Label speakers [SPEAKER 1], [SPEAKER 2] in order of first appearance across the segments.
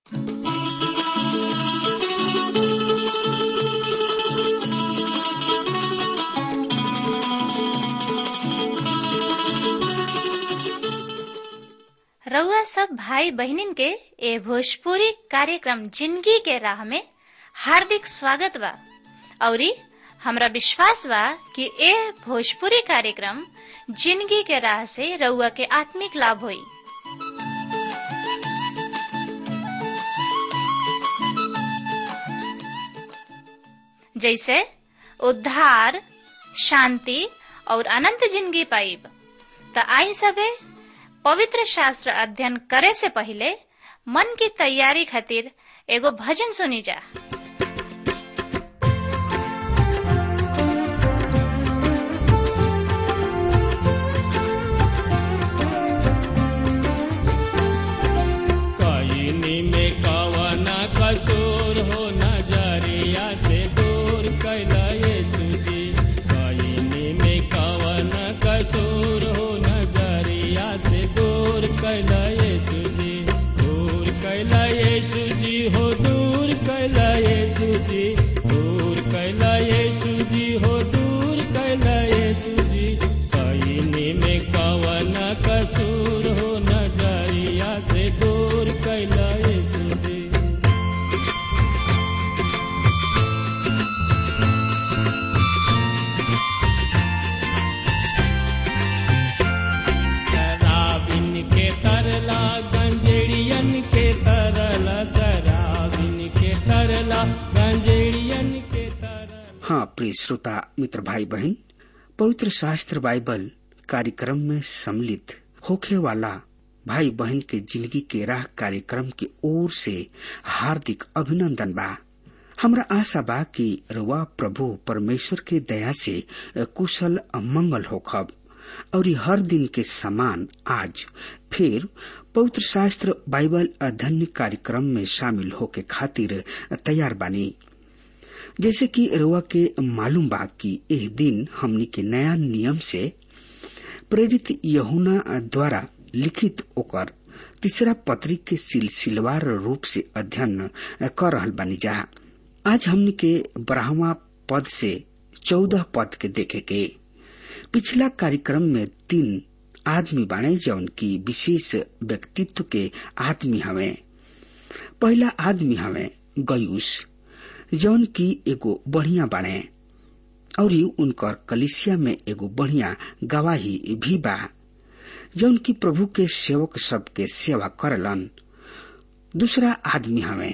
[SPEAKER 1] रउआ सब भाई बहनिन के ए भोजपुरी कार्यक्रम जिंदगी के राह में हार्दिक स्वागत बा औरी हमरा विश्वास बा कि ए भोजपुरी कार्यक्रम जिंदगी के राह से रउआ के आत्मिक लाभ होई जैसे उद्धार शांति और अनंत जिंदगी पाइब त आई सबे पवित्र शास्त्र अध्ययन करे से पहले मन की तैयारी खातिर एगो भजन सुनी जा
[SPEAKER 2] कायनी में कवना कसूर हो नजरिया से दूर कैला यीशु जी कायनी में कवना कसूर हो नजरिया से दूर कैला यीशु जी दूर कैला यीशु जी हो दूर कैला यीशु जी दूर कैला यीशु जी हो दूर कैला यीशु जी कायनी में कवना कसूर हो नजरिया से दूर कैला यीशु जी शराबिन के तरला गंजेड़ियन के तरला शराबिन के तरला गंजेड़ियन के तरला
[SPEAKER 3] हाँ प्रिय श्रोता मित्र भाई बहन पवित्र शास्त्र बाइबल कार्यक्रम में सम्मिलित होखे वाला भाई बहन के जिंदगी के राह कार्यक्रम की ओर से हार्दिक अभिनंदन बा हमरा आशा बा कि रुआ प्रभु परमेश्वर के दया से कुशल मंगल होखब और हर दिन के समान आज फिर पवित्र शास्त्र बाइबल अध्ययन कार्यक्रम में शामिल होके खातिर तैयार बानी जैसे कि रुआ के मालूम बा कि एह दिन हमनी के नया नियम से प्रेरित यहुना द्वारा लिखित ओकर तीसरा पत्री के सिलसिलवार रूप से अध्ययन कर रहल बानी जा आज हमनी के ब्राह्मा पद से चौदह पद के देखे के पिछला कार्यक्रम में तीन आदमी बाणे जौन की विशेष व्यक्तित्व के आदमी हवे पहला आदमी हवे गयुस जौन की एगो बढ़िया बाणे और उनकर कलिसिया में एगो बढ़िया गवाही भी बा जौन की प्रभु के सेवक सबके सेवा करलन दूसरा आदमी हवे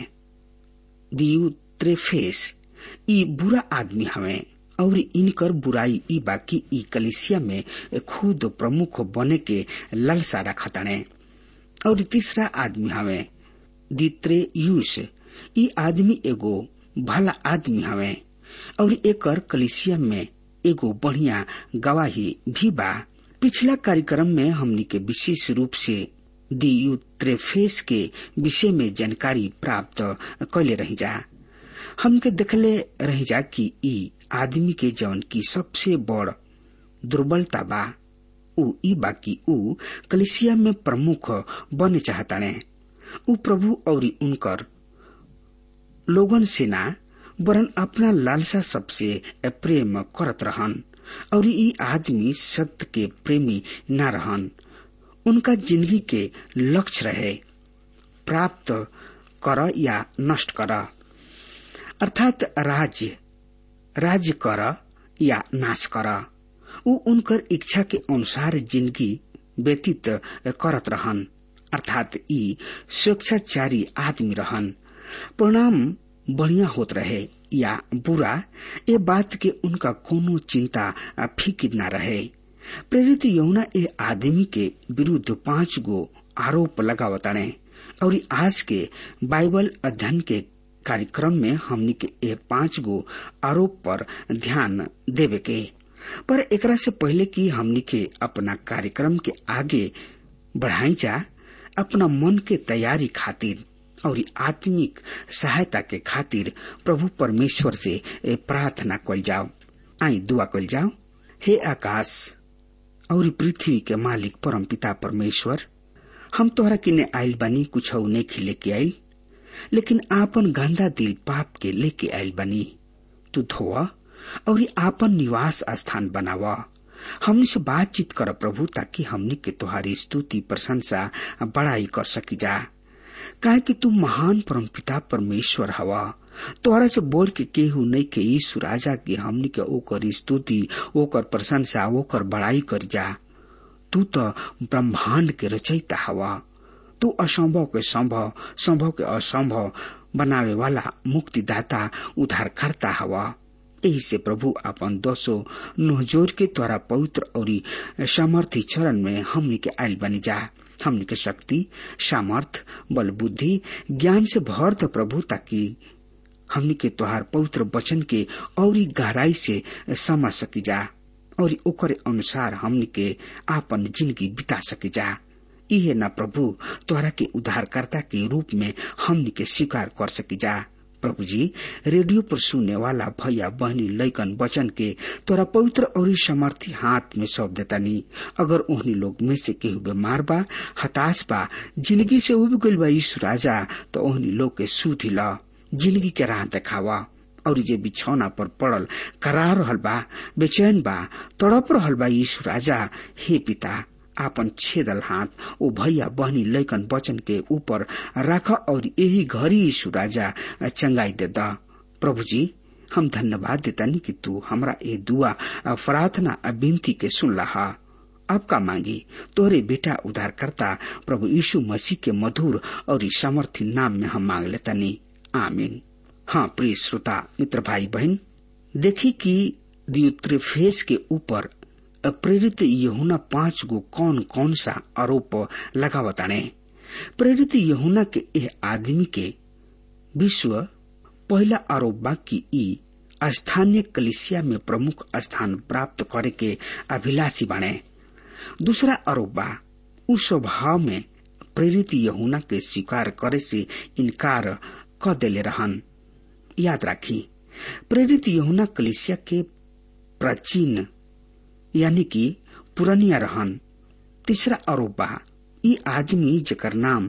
[SPEAKER 3] दियु त्रेफेस ई बुरा आदमी हवे और इनकर बुराई ई बाकी ई कलिसिया में खुद प्रमुख बने के लालसा रखतने और तीसरा आदमी हवे दित्रे यूस ई आदमी एगो भला आदमी हवे और एकर कलिसिया में एगो बढ़िया गवाही भी बा पिछला कार्यक्रम में हमनी के विशेष रूप से दियुत्रेफेस के विषय में जानकारी प्राप्त कैले रही जा हमके देखले रही जा कि ई आदमी के जौन की सबसे बड़ दुर्बलता बा उ ई बाकी उ कलिसिया में प्रमुख बने चाहताने उ प्रभु और उनकर लोगन से ना वरन अपना लालसा सबसे प्रेम करत रहन और ई आदमी सत्य के प्रेमी न रहन उनका जिंदगी के लक्ष्य रहे प्राप्त कर या नष्ट कर अर्थात राज्य राज्य कर या नाश कर उ उनकर इच्छा के अनुसार जिंदगी व्यतीत करत रहन अर्थात ई स्वेच्छाचारी आदमी रहन परिणाम बढ़िया होत रहे या बुरा ये बात के उनका कोनो चिंता फिक्र न रहे प्रेरित यौना ए आदमी के विरुद्ध पांच गो आरोप लगावताने और आज के बाइबल अध्ययन के कार्यक्रम में हमनी के ए पांच गो आरोप पर ध्यान देवे के पर एकरा से पहले कि हमनी के अपना कार्यक्रम के आगे बढ़ाई जा अपना मन के तैयारी खातिर और आत्मिक सहायता के खातिर प्रभु परमेश्वर से प्रार्थना कल जाओ आई दुआ कल जाओ हे आकाश और पृथ्वी के मालिक परम पिता परमेश्वर हम तोहरा किने आयल बानी कुछ नहीं खिले के आई लेकिन आपन गंदा दिल पाप के लेके आयल बनी तू धोआ और आपन निवास स्थान बनावा हमनी से बातचीत कर प्रभु ताकि हमनी के तुहारी स्तुति प्रशंसा बड़ाई कर सकी जा काहे कि तू महान परमपिता परमेश्वर हवा तोहरा से बोल के केहू नहीं के यीशु राजा के हमनी के ओकर स्तुति ओकर प्रशंसा ओकर बड़ाई कर जा तू तो ब्रह्मांड के रचयिता हवा तू असंभव के संभव संभव के असंभव बनावे वाला मुक्तिदाता उद्धारकर्ता हवा यही से प्रभु अपन दोषो नोहजोर के द्वारा पवित्र और सामर्थ्य चरण में हमनी के आयल बनी जा हमनी के शक्ति सामर्थ बल बुद्धि ज्ञान से भर द प्रभु ताकि हमनी के तोहार पवित्र वचन के और गहराई से समझ सकी जा और ओकर अनुसार हमनी के आपन जिंदगी बिता सकी जा इहे न प्रभु तोहरा के उद्धारकर्ता के रूप में हमनी के स्वीकार कर सकी जा प्रभु जी रेडियो पर सुनने वाला भैया बहनी लैकन वचन के तोरा पवित्र और समर्थी हाथ में सौंप देतानी अगर उन्हीं लोग में से केहू बीमार बा हताश बा जिंदगी से उब गइल बा यीशु राजा तो उन्हीं लोग के सुधी ला जिंदगी के राह देखावा और जे बिछौना पर पड़ल करा रहल बा बेचैन बा तड़प रहल बा यीशु राजा हे पिता आपन छेदल हाथ ओ भैया बहनी लैकन वचन के ऊपर राख और यही घड़ी यीशु राजा चंगाई दे दा प्रभु जी हम धन्यवाद देतानी कि तू हमरा ए दुआ प्रार्थना विनती के सुन लहा अब का मांगी तोरे बेटा उद्धारकर्ता प्रभु यीशु मसीह के मधुर और सामर्थ्य नाम में हम मांग लेतानी आमीन हाँ प्रिय श्रोता मित्र भाई बहन देखी कि दियुत्रिफेस के ऊपर प्रेरित यहुना पांच गो कौन कौन सा आरोप लगावताने प्रेरित यहुना के यह आदमी के विश्व पहला आरोप बा कि ई स्थानीय कलिसिया में प्रमुख स्थान प्राप्त करे के अभिलाषी बने दूसरा आरोप बा उस स्वभाव में प्रेरित यहुना के स्वीकार करे से इनकार क देले रहन याद राखी प्रेरित यहुना कलिसिया के प्राचीन यानी कि पुरनिया रहन तीसरा आरोप बा ई आदमी जकर नाम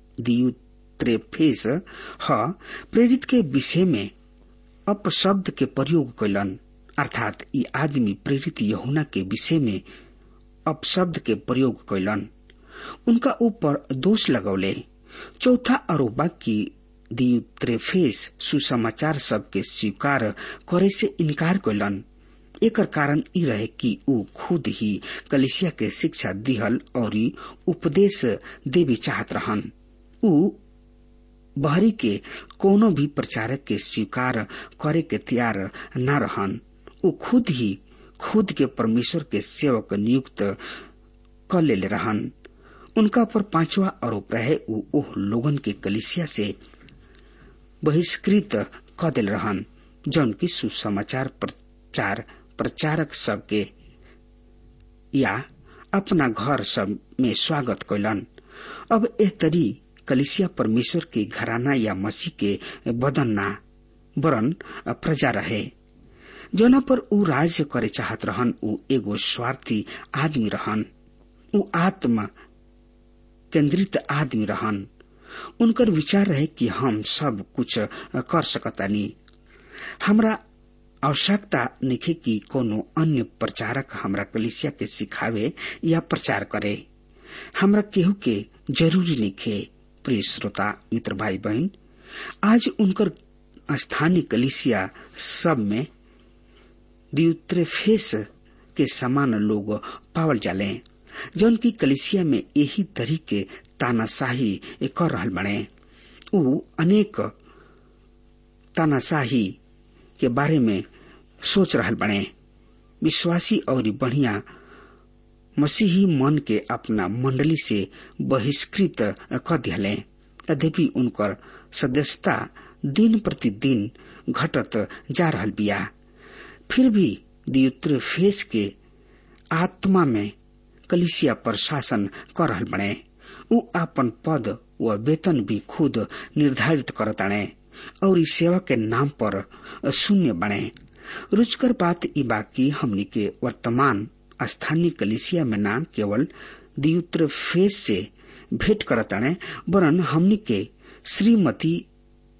[SPEAKER 3] दियुत्रेफेस ह प्रेरित के विषय में अपशब्द के प्रयोग कैलन अर्थात ई आदमी प्रेरित यहुना के विषय में अपशब्द के प्रयोग कैलन उनका ऊपर दोष लगौले चौथा आरोप बा कि दियुत्रेफेस सुसमाचार सबके स्वीकार करे से इनकार कैलन एकर कारण ई रहे कि ऊ खुद ही कलिसिया के शिक्षा दिहल और उपदेश देवी चाहत रहन ऊ बहरी के कोनो भी प्रचारक के स्वीकार करे के तैयार न रहन ऊ खुद ही खुद के परमेश्वर के सेवक नियुक्त कर ले रहन उनका पर पांचवा आरोप रहे ऊ ओह लोगन के कलिसिया से बहिष्कृत क दिल रहन जौन की सुसमाचार प्रचार प्रचारक सबके या अपना घर सब में स्वागत कैलन अब एह तरी कलिसिया परमेश्वर के घराना या मसीह के बदन ना वरन प्रजा रहे जोना पर ऊ राज्य करे चाहत रहन ऊ एगो स्वार्थी आदमी रहन ऊ आत्मा केंद्रित आदमी रहन उनकर विचार रहे कि हम सब कुछ कर सकतानी हमरा आवश्यकता निखे कि कोनो अन्य प्रचारक हमरा कलिसिया के सिखावे या प्रचार करे हमरा केहू के जरूरी निखे प्रिय श्रोता मित्र भाई बहन आज उनकर स्थानीय कलिसिया सब में दियुत्रेफेस के समान लोग पावल जाले जौन की कलिसिया में यही तरीके तानाशाही कर रहल बने ऊ अनेक तानाशाही के बारे में सोच रहल बने विश्वासी और बढ़िया मसीही मन के अपना मंडली से बहिष्कृत कर दिले यद्यपि उनकर सदस्यता दिन प्रतिदिन घटत जा रहल बिया फिर भी दियुत्रेफेस के आत्मा में कलिसिया पर शासन कर रहल बने ऊ अपन पद व वेतन भी खुद निर्धारित करताणे और इस सेवा के नाम पर शून्य बने रुचकर बात ई बाकी हमनी के वर्तमान स्थानीय कलिसिया में नाम केवल दियुत्र फेस से भेंट करताणे वरन हमनी के श्रीमती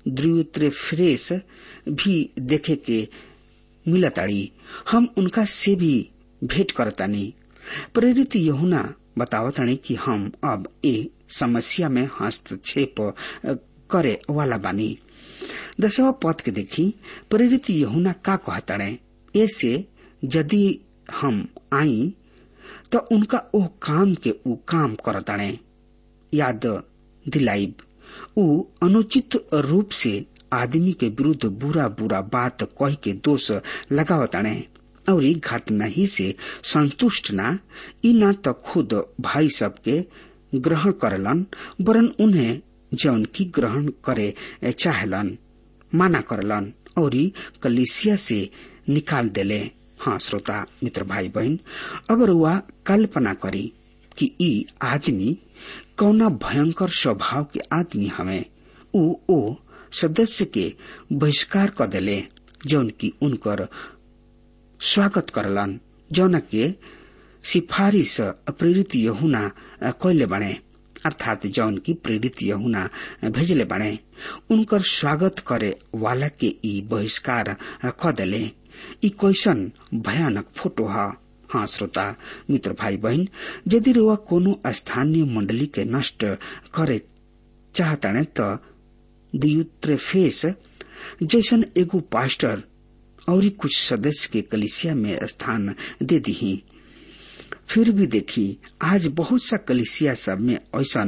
[SPEAKER 3] फ्रेश भी देखे के मिलताड़ी हम उनका से भी भेंट करतानी प्रेरित यहुना बतावतानी कि हम अब ए समस्या में हस्तक्षेप करे वाला बानी दसवा पद के देखी प्रेरित यहुना का कहताड़े ऐसे यदि हम आई तो उनका ओ काम के ऊ काम करताड़े याद दिलाइब ऊ अनुचित रूप से आदमी के विरुद्ध बुरा बुरा बात कह के दोष लगावताड़े और घटना ही से संतुष्ट ना ई ना तो खुद भाई सबके ग्रहण करलन वरन उन्हें जौन की ग्रहण करे चाहलन माना करलन और कलिसिया से निकाल देले हाँ श्रोता मित्र भाई बहन अब रुआ कल्पना करी कि ई आदमी कौना भयंकर स्वभाव के आदमी हमें ऊ ओ सदस्य के बहिष्कार कर देले जौन की उनकर स्वागत करलन जौन के सिफारिश प्रेरित यहुना कैले बने अर्थात जौन की प्रेरित यहुना भेजले बने उनकर स्वागत करे वाला के ई बहिष्कार क देले ई कैसन भयानक फोटो ह हाँ श्रोता मित्र भाई बहन यदि रुआ कोनो स्थानीय मंडली के नष्ट करे चाहताने त दियुत्रेफेस जैसन एगो पास्टर और कुछ सदस्य के कलिसिया में स्थान दे दी फिर भी देखी आज बहुत सा कलिसिया सब में ऐसा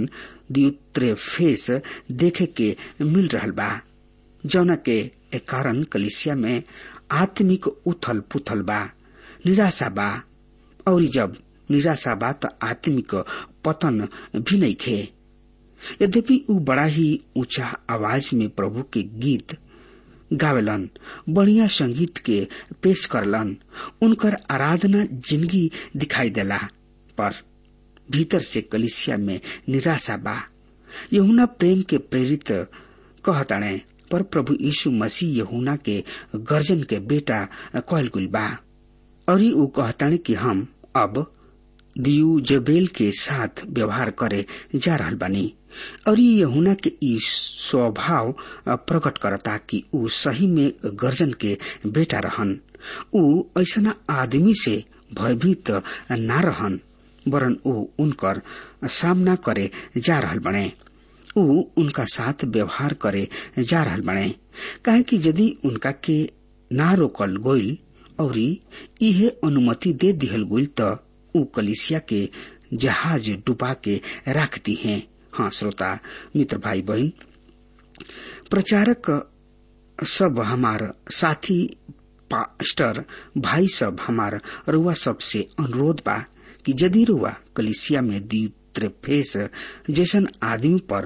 [SPEAKER 3] फेस देखे के मिल रहा बा जौना के कारण कलिसिया में आत्मिक उथल पुथल बा निराशा बा और जब निराशा बा तो आत्मिक पतन भी नहीं खे यद्यपि ऊ बड़ा ही ऊंचा आवाज में प्रभु के गीत गावेलन बढ़िया संगीत के पेश करलन उनकर आराधना जिंदगी दिखाई देला पर भीतर से कलिसिया में निराशा बा यहुना प्रेम के प्रेरित कहताणे पर प्रभु यीशु मसीह यहुना के गर्जन के बेटा कहल गुल बा और ऊ कहताणे कि हम अब दियू जबेल के साथ व्यवहार करे जा रहल बानी और ये यहुना के ई स्वभाव प्रकट करता कि ऊ सही में गर्जन के बेटा रहन ऊ ऐसा आदमी से भयभीत ना रहन वरन ऊ उनकर सामना करे जा रहल बने ऊ उनका साथ व्यवहार करे जा रहल बने काहे कि यदि उनका के ना रोकल गोइल और इहे अनुमति दे दिहल गोइल त ऊ कलिसिया के जहाज डुबा के रख दी हैं हाँ श्रोता मित्र भाई बहन प्रचारक सब हमार साथी पास्टर भाई सब हमार रुआ सबसे अनुरोध बा कि यदि रुआ कलिसिया में द्वित्रेफेस जैसन आदमी पर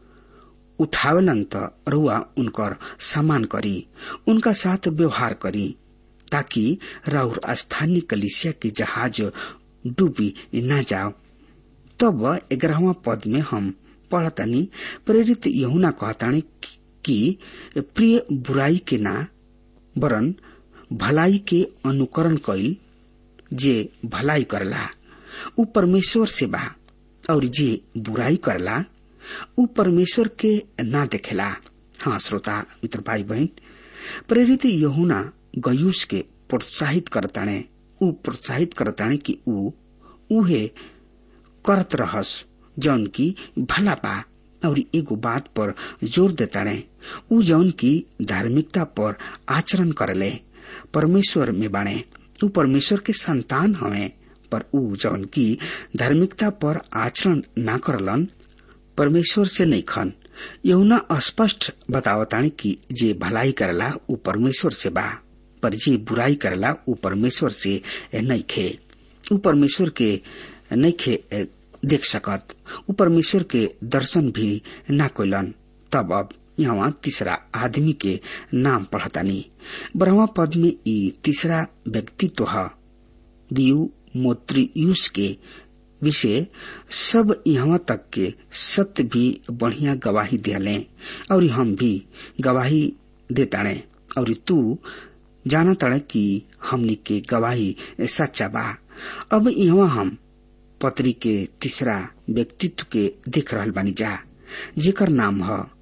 [SPEAKER 3] उठावलन त रुआ उनकर सम्मान करी उनका साथ व्यवहार करी ताकि राउर स्थानीय कलिसिया के जहाज डूबी न जाओ तब ग्यारहवा पद में हम पढ़तनी प्रेरित यहुना कहतानी कि प्रिय बुराई के ना वरन भलाई के अनुकरण कैल जे भलाई करला ऊ परमेश्वर से बा और जे बुराई करला ऊ परमेश्वर के ना देखेला हाँ श्रोता मित्र भाई बहन प्रेरित यहुना गयूस के प्रोत्साहित करताणे ऊ प्रोत्साहित करताणे कि ऊ उहे करत रहस जौन की भला बा और एगो बात पर जोर देताणे ऊ जौन की धार्मिकता पर आचरण करले परमेश्वर में बाणे ऊ परमेश्वर के संतान हवे पर ऊ जौन की धार्मिकता पर आचरण ना करलन परमेश्वर से नहीं खन यहुना स्पष्ट बतावतानी कि जे भलाई करला ऊ परमेश्वर से बा पर जे बुराई करला ऊ परमेश्वर से नहीं खे ऊ परमेश्वर के नहीं खे देख सकत ऊ परमेश्वर के दर्शन भी ना कोइलन तब अब यहाँ तीसरा आदमी के नाम पढ़तानी ब्रह्मा पद में ई तीसरा व्यक्तित्व है दियु मोत्रियुस के विषय सब यहाँ तक के सत्य भी बढ़िया गवाही दिले और हम भी गवाही देताणे और तू जाना तड़े कि हमनी के गवाही सच्चा बा अब यहाँ हम पत्री के तीसरा व्यक्तित्व के देख रहल बानी जा जेकर नाम है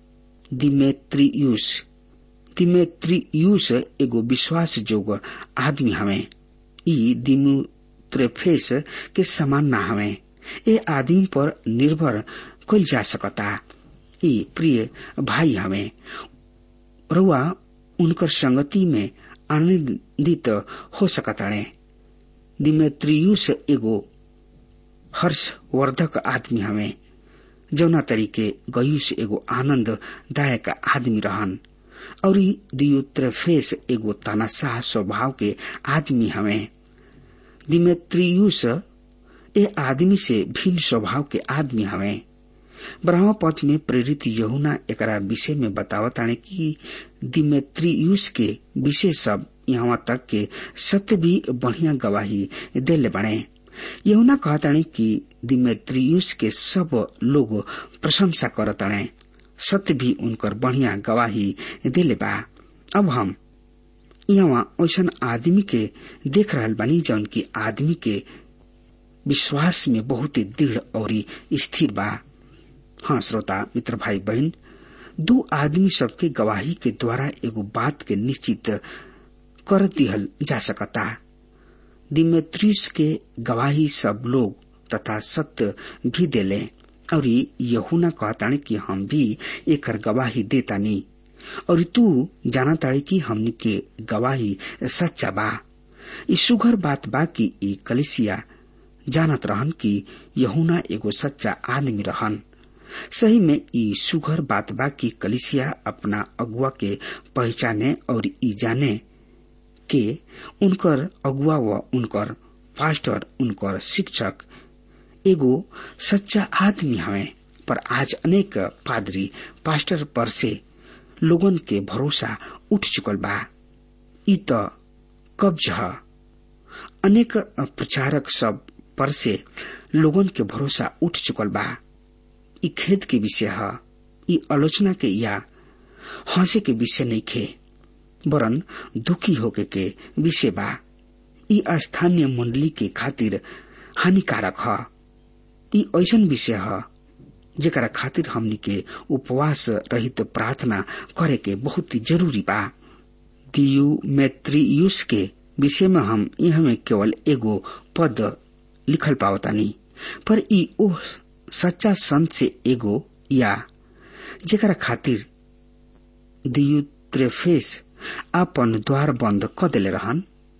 [SPEAKER 3] दिमेत्रियुस दिमेत्रियुस एगो विश्वास जोग आदमी हवे ई दिमुत्रेफेस के समान ना हवे ए आदमी पर निर्भर कल जा सकता ई प्रिय भाई हवे रुआ उनकर संगति में आनंदित हो सकताड़े दिमेत्रियुस एगो हर्षवर्धक आदमी हवे जौना तरीके गयुस एगो आनंददायक आदमी रहन और दियुत्रेफेस एगो तनाशाह स्वभाव के आदमी हवे दिमेत्रियुस ए आदमी से भिन्न स्वभाव के आदमी हवे ब्रह्म पथ में प्रेरित यहुना एकरा विषय में बतावताने कि दिमेत्रियुस के विषय सब यहाँ तक के सत्य भी बढ़िया गवाही देले बने यहुना कहताने कि दिमेत्रियुस के सब लोग प्रशंसा करताने सत्य भी उनकर बढ़िया गवाही देले बा अब हम यहाँ ऐसा आदमी के देख रहल बानी जौन की आदमी के विश्वास में बहुत ही दृढ़ और स्थिर बा हाँ श्रोता मित्र भाई बहन दो आदमी सबके गवाही के द्वारा एगो बात के निश्चित कर दिहल जा सकता दिमेत्रियस के गवाही सब लोग तथा सत्य भी देले और यहुना कहताने कि हम भी एकर गवाही देतानी और तू जाना ताड़ी कि हमनी के गवाही सच्चा बा ई सुघर बात बा कि ई कलिसिया जानत रहन कि यहुना एगो सच्चा आदमी रहन सही में ई सुघर बात बा कि कलिसिया अपना अगुआ के पहचाने और ई जाने के उनकर अगुआ व उनकर पास्टर उनकर शिक्षक एगो सच्चा आदमी हवे पर आज अनेक पादरी पास्टर पर से लोगन के भरोसा उठ चुकल बा ई त कब्ज ह अनेक प्रचारक सब पर से लोगन के भरोसा उठ चुकल बा ई खेद के विषय ह ई आलोचना के या हंसे के विषय नहीं खे वरन दुखी होके के विषय बा ई स्थानीय मंडली के खातिर हानिकारक ह ई ऐसन विषय ह जेकरा खातिर हमनी के उपवास रहित प्रार्थना करे के बहुत ही जरूरी बा दियु मैत्रियुस के विषय में हम यह में केवल एगो पद लिखल पावतानी पर ई ओ सच्चा संत से एगो या जेकरा खातिर दियु त्रेफेस अपन द्वार बंद क देले रहन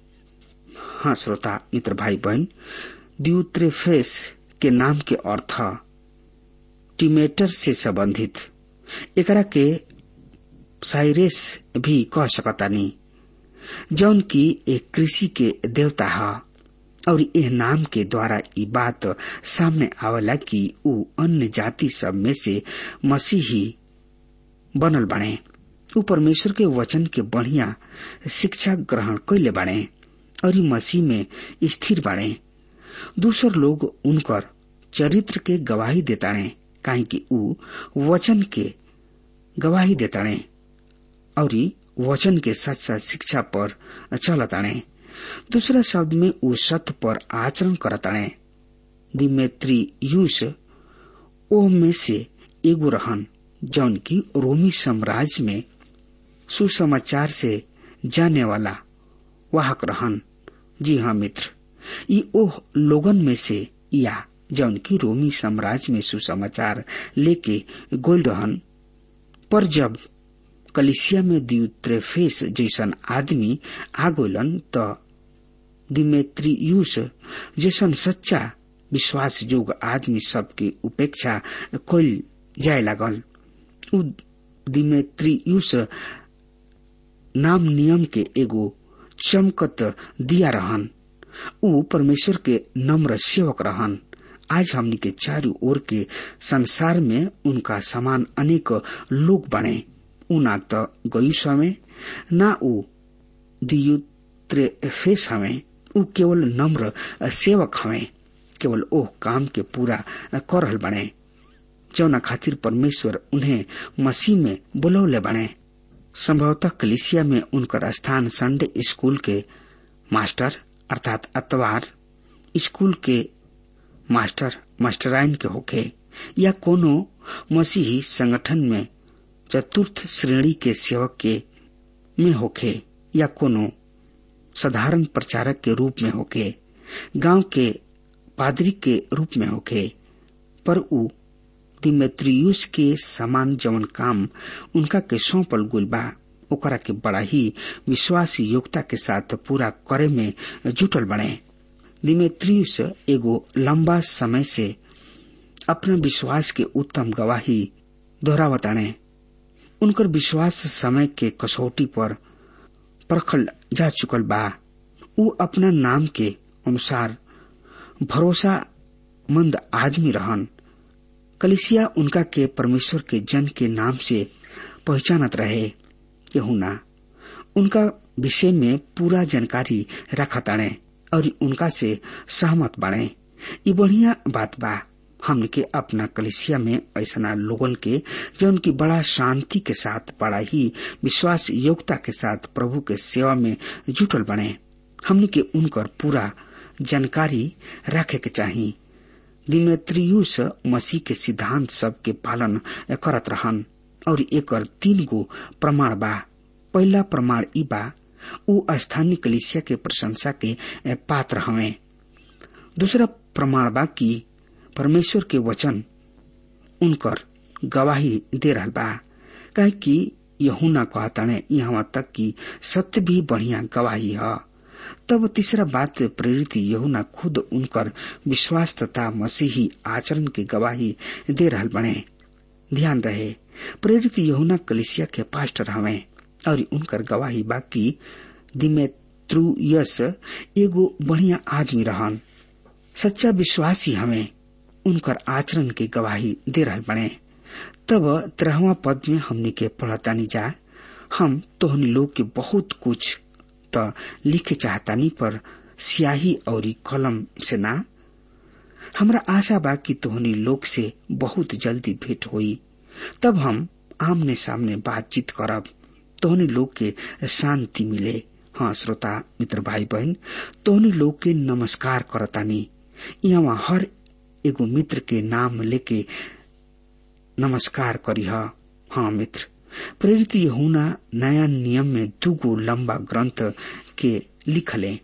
[SPEAKER 3] हाँ श्रोता मित्र भाई बहन दियुत्रेफेस के नाम के अर्थ टिमेटर से संबंधित एकरा के साइरेस भी कह सकतानी जौन की एक कृषि के देवता है और यह नाम के द्वारा ये बात सामने आवेला कि ऊ अन्य जाति सब में से मसीही बनल बने ऊ परमेश्वर के वचन के बढ़िया शिक्षा ग्रहण कैले बने और मसीह में स्थिर बने दूसर लोग उनकर चरित्र के गवाही देताणे काहे कि ऊ वचन के गवाही देताणे और वचन के सच सच शिक्षा पर चलताणे दूसरा शब्द में ऊ सत्य पर आचरण करताणे दिमेत्री यूस ओ में से एगो रहन जौन की रोमी साम्राज्य में सुसमाचार से जाने वाला वाहक रहन जी हाँ मित्र ये ओह लोगन में से या जौन की रोमी साम्राज्य में सुसमाचार लेके गोल रहन पर जब कलिसिया में द्यूत्रेफेस जैसन आदमी आ गोलन त दिमेत्रियूस जैसन सच्चा विश्वास जोग आदमी सबके उपेक्षा कल जाए लागल उ दिमेत्रियूस नाम नियम के एगो चमकत दिया रहन ऊ परमेश्वर के नम्र सेवक रहन आज हमनी के चारों ओर के संसार में उनका समान अनेक लोग बने ऊ ना तो गयुस हमें ना ऊ दियुत्रेफेस हमें ऊ केवल नम्र सेवक हमें केवल ओह काम के पूरा कर रहल बने जौना खातिर परमेश्वर उन्हें मसीह में बुलौले बने संभवतः कलिसिया में उनकर स्थान संडे स्कूल के मास्टर अर्थात अतवार स्कूल के मास्टर मास्टराइन के होखे या कोनो मसीही संगठन में चतुर्थ श्रेणी के सेवक के में होखे या कोनो साधारण प्रचारक के रूप में होके गांव के पादरी के रूप में होके पर उ दिमेत्रियुस के समान जवन काम उनका के सौंपल गुल बा ओकरा के बड़ा ही विश्वास योग्यता के साथ पूरा करे में जुटल बने दिमेत्रियुस एगो लंबा समय से अपना विश्वास के उत्तम गवाही दोहरावताणे उनकर विश्वास समय के कसौटी पर परखल जा चुकल बा उ अपना नाम के अनुसार भरोसा मंद आदमी रहन कलिसिया उनका के परमेश्वर के जन के नाम से पहचानत रहे यहुना उनका विषय में पूरा जानकारी रखताणे और उनका से सहमत बाणे ये बढ़िया बात बा हमने के अपना कलिसिया में ऐसा लोगन के जो उनकी बड़ा शांति के साथ बड़ा ही विश्वास योग्यता के साथ प्रभु के सेवा में जुटल बने हमने के उनकर पूरा जानकारी रखे के चाहिए दिमेत्रियुस मसीह के सिद्धांत सब के पालन करत रहन और एक तीन गो प्रमाण बा पहला प्रमाण ई बा उ स्थानीय कलिसिया के प्रशंसा के पात्र हवे दूसरा प्रमाण बा कि परमेश्वर के वचन उनकर गवाही दे रहा बा कहे कि यहुना कहताने यहाँ तक कि सत्य भी बढ़िया गवाही है तब तीसरा बात प्रेरित यहुना खुद उनकर विश्वास तथा मसीही आचरण की गवाही दे रहा बने ध्यान रहे प्रेरित यहुना कलिसिया के पास्टर हवे और उनकर गवाही बाकी दिमेत्रुयस एगो बढ़िया आदमी रहन सच्चा विश्वासी हमें उनकर आचरण की गवाही दे रहा बने तब तेरहवा पद में हमने के पढ़तानी जा हम तोहनी लोग के बहुत कुछ त लिखे चाहतानी पर स्याही और कलम से ना हमरा आशा बा कि तोहनी लोग से बहुत जल्दी भेंट होई तब हम आमने सामने बातचीत करब तोहनी लोग के शांति मिले हाँ श्रोता मित्र भाई बहन तोहनी लोग के नमस्कार करतानी यहाँ हर एगो मित्र के नाम लेके नमस्कार करी हाँ मित्र प्रेरित यहुना नया नियम में दूगो लंबा ग्रंथ के लिखले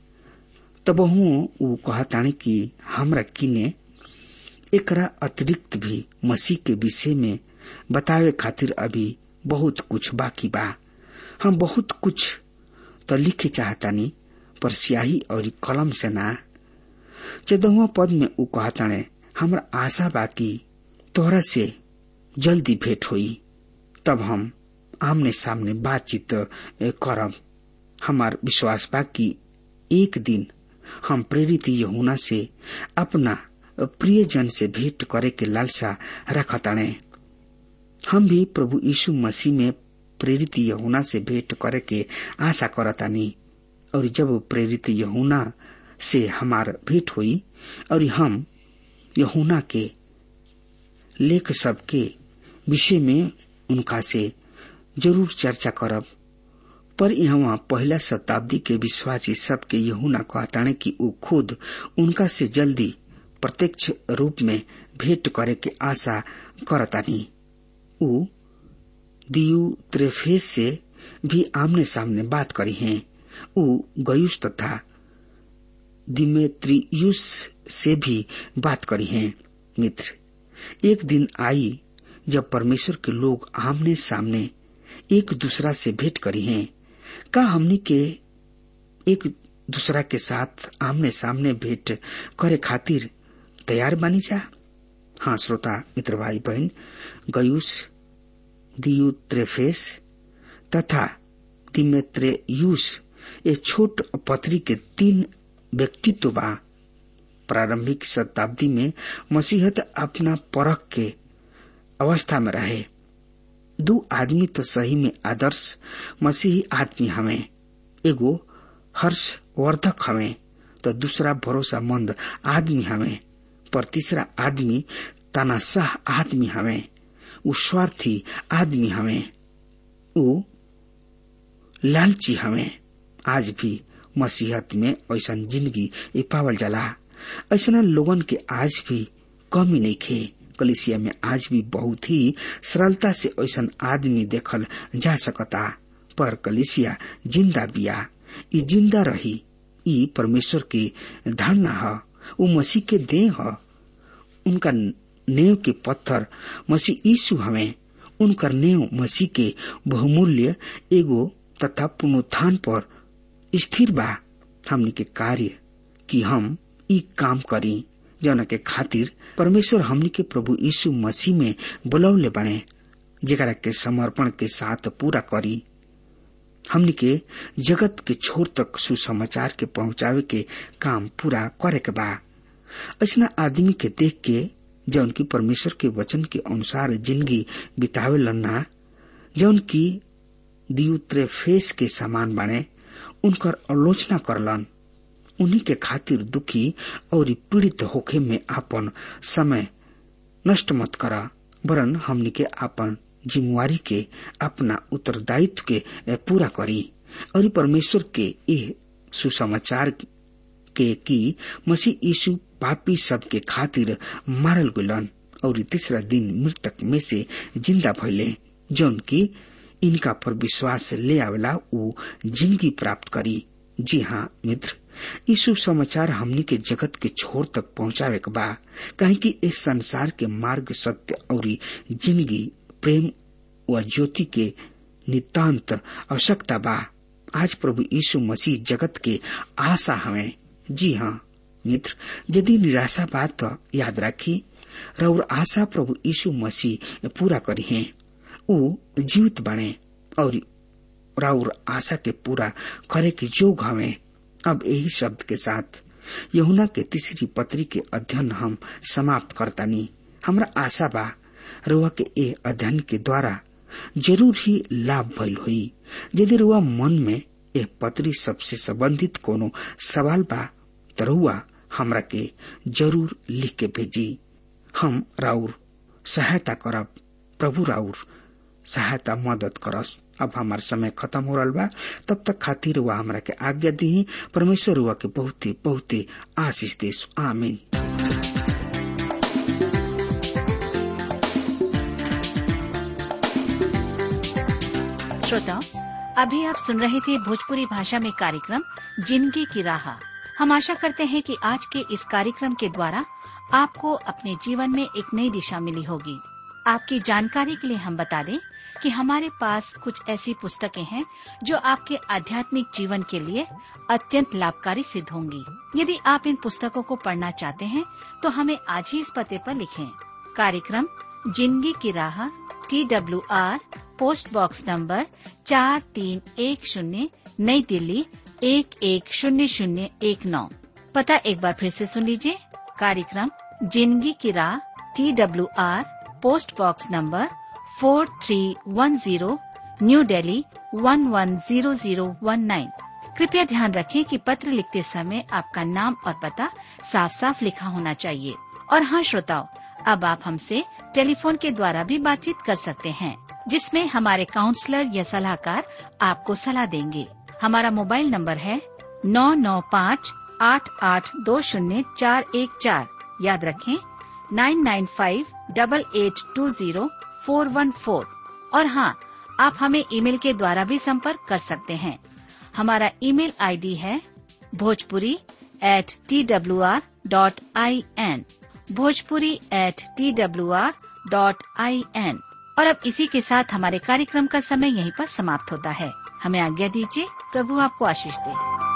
[SPEAKER 3] तब ऊ कहताने कि हमरा किने एकरा अतिरिक्त भी मसीह के विषय में बतावे खातिर अभी बहुत कुछ बाकी बा हम बहुत कुछ तो लिखे चाहतानी पर स्याही और कलम से ना चौदहवा पद में ऊ कहताने हमरा आशा बा कि तोहरा से जल्दी भेंट हुई तब हम आमने सामने बातचीत करब हमार विश्वास बा कि एक दिन हम प्रेरित यहुना से अपना प्रिय जन से भेंट करे के लालसा रखताणे हम भी प्रभु यीशु मसीह में प्रेरित यहुना से भेंट करे के आशा करतानी और जब प्रेरित यहुना से हमार भेंट हुई और हम यहुना के लेख सबके विषय में उनका से जरूर चर्चा करब पर यहाँ पहला शताब्दी के विश्वासी सबके यहुना कहताने कि ऊ खुद उनका से जल्दी प्रत्यक्ष रूप में भेंट करे के आशा करतानी ऊ दियु त्रेफेस से भी आमने सामने बात करी हैं ऊ गयुस तथा दिमेत्रियुस से भी बात करी हैं मित्र एक दिन आई जब परमेश्वर के लोग आमने सामने एक दूसरा से भेंट करी हैं का हमनी के एक दूसरा के साथ आमने सामने भेंट करे खातिर तैयार बानी जा हाँ श्रोता मित्र भाई बहन गयुस दियु त्रेफेस तथा दिमेत्रेयुस ये छोट पत्री के तीन व्यक्तित्व बा प्रारंभिक शताब्दी में मसीहत अपना परख के अवस्था में रहे दो आदमी तो सही में आदर्श मसीही आदमी हमें एगो हर्षवर्धक हमें तो दूसरा भरोसामंद आदमी हमें पर तीसरा आदमी तनाशाह आदमी हमें उ स्वार्थी आदमी हमें उ लालची हमें आज भी मसीहत में ऐसा जिंदगी पावल जाला ऐसा लोगन के आज भी कमी नहीं खे कलिसिया में आज भी बहुत ही सरलता से ऐसा आदमी देखल जा सकता पर कलिसिया जिंदा बिया ई जिंदा रही ई परमेश्वर के धारणा ह उ मसीह के देह ह उनका नेव के पत्थर मसीह यीशु हमें उनकर नेव मसीह के बहुमूल्य एगो तथा पुनरुत्थान पर स्थिर बा हमनी के कार्य कि हम ई काम करी जौन के खातिर परमेश्वर हमनी के प्रभु यीशु मसीह में बुलौले बने जेकरा के समर्पण के साथ पूरा करी हमनी के जगत के छोर तक सुसमाचार के पहुंचावे के काम पूरा करे के बा ऐसा आदमी के देख के जौन की परमेश्वर के वचन के अनुसार जिंदगी बितावे लन्ना जौन की दियुत्रेफेस के समान बने उनकर आलोचना करलन उन्हीं के खातिर दुखी और पीड़ित होखे में आपन समय नष्ट मत करा वरन हमनी के आपन जिम्मेवारी के अपना उत्तरदायित्व के पूरा करी और परमेश्वर के ये सुसमाचार के की मसीह यीशु पापी सब के खातिर मारल गुलन और तीसरा दिन मृतक में से जिंदा भइले जौन की इनका पर विश्वास ले आवेला वो जिंदगी प्राप्त करी जी हाँ मित्र यीशु समाचार हमनी के जगत के छोर तक पहुंचावे के बा कहे कि इस संसार के मार्ग सत्य और जिंदगी प्रेम व ज्योति के नितांत आवश्यकता बा आज प्रभु यीशु मसीह जगत के आशा हमें जी हाँ मित्र यदि निराशा बात तो याद राखी और आशा प्रभु यीशु मसीह पूरा करी है वो जीवित बने और राउर आशा के पूरा करे के जोग हमें अब यही शब्द के साथ यहुना के तीसरी पत्री के अध्ययन हम समाप्त करतानी हमरा आशा बा रुआ के ए अध्ययन के द्वारा जरूर ही लाभ भइल हुई यदि रुआ मन में ए पत्री सबसे संबंधित कोनो सवाल बा तो रुआ हमरा के जरूर लिख के भेजी हम राउर सहायता करब प्रभु राउर सहायता मदद करस अब हमार समय खत्म हो रहा बा तब तक खातिर हुआ हमरा के आज्ञा दी परमेश्वर हुआ के बहुते बहुते आशीष देश आमीन
[SPEAKER 4] श्रोताओं अभी आप सुन रहे थे भोजपुरी भाषा में कार्यक्रम जिंदगी की राह हम आशा करते हैं कि आज के इस कार्यक्रम के द्वारा आपको अपने जीवन में एक नई दिशा मिली होगी आपकी जानकारी के लिए हम बता दें कि हमारे पास कुछ ऐसी पुस्तकें हैं जो आपके आध्यात्मिक जीवन के लिए अत्यंत लाभकारी सिद्ध होंगी यदि आप इन पुस्तकों को पढ़ना चाहते हैं तो हमें आज ही इस पते पर लिखें कार्यक्रम जिंदगी की राह T W R post box number चार तीन एक शून्य नई दिल्ली एक एक शून्य शून्य एक नौ पता एक बार फिर से सुन लीजिए कार्यक्रम जिंदगी की राह T W R post box number four three one zero New Delhi one one zero zero one nine कृपया ध्यान रखें कि पत्र लिखते समय आपका नाम और पता साफ साफ लिखा होना चाहिए और हाँ श्रोताओं अब आप हमसे टेलीफोन के द्वारा भी बातचीत कर सकते हैं जिसमें हमारे काउंसलर या सलाहकार आपको सलाह देंगे हमारा मोबाइल नंबर है नौ नौ पाँच आठ आठ दो शून्य चार एक चार याद रखें nine nine five double eight two zero four one four और हाँ आप हमें ईमेल के द्वारा भी संपर्क कर सकते हैं हमारा ईमेल आईडी है Bhojpuri at T W R dot I N Bhojpuri at T W R dot I N और अब इसी के साथ हमारे कार्यक्रम का समय यहीं पर समाप्त होता है हमें आज्ञा दीजिए प्रभु आपको आशीष दे